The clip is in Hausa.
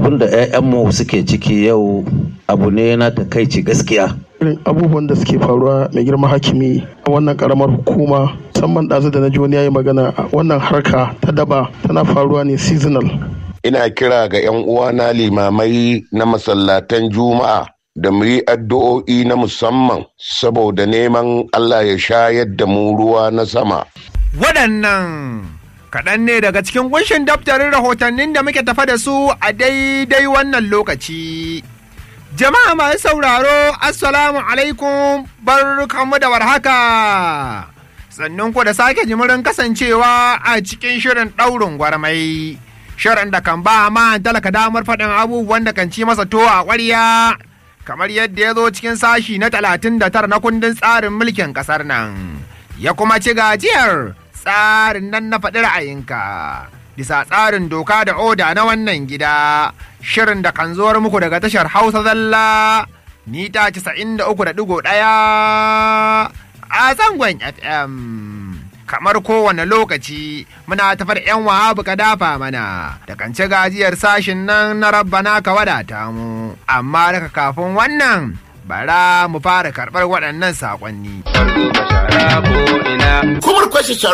abin da 'ya'yanmu suke ciki yau abu ne na takaici gaskiya irin abubuwan da suke faruwa mai girma hakimi a wannan karamar hukuma musamman ɗazu da na ji wani ya yi magana a wannan harka ta daba tana faruwa ne seasonal ina kira ga 'yan uwana limamai na masallatan juma'a da mu yi addu'o'i na musamman saboda neman Allah ya shayar da mu ruwa na sama. Waɗannan kaɗan ne daga cikin kunshin daftarin rahotannin da muke tafa da su a daidai wannan lokaci. Jama'a masu sauraro, Assalamu alaikum barkanmu da warhaka. Sannan ku da sake jimirin kasancewa a cikin shirin ɗaurin gwarmai. Shirin da kan ba ma talaka damar faɗin abubuwan da kan ci masa to a ƙwarya. Kamar yadda ya zo cikin sashi na talatin da tara na kundin tsarin mulkin ƙasar nan. Ya kuma ci gajiyar tsarin nan na faɗi ra'ayinka. bisa tsarin doka da oda na wannan gida shirin da kan zuwar muku daga tashar hausa zalla mita casa'in da uku da ɗigo ɗaya a zangon fm kamar kowane lokaci muna tafar yan wahabu ka dafa mana da kan ci gajiyar sashin nan na rabbana ka wadata mu amma daga kafin wannan bara mu fara karɓar waɗannan saƙonni. Kumar kwashe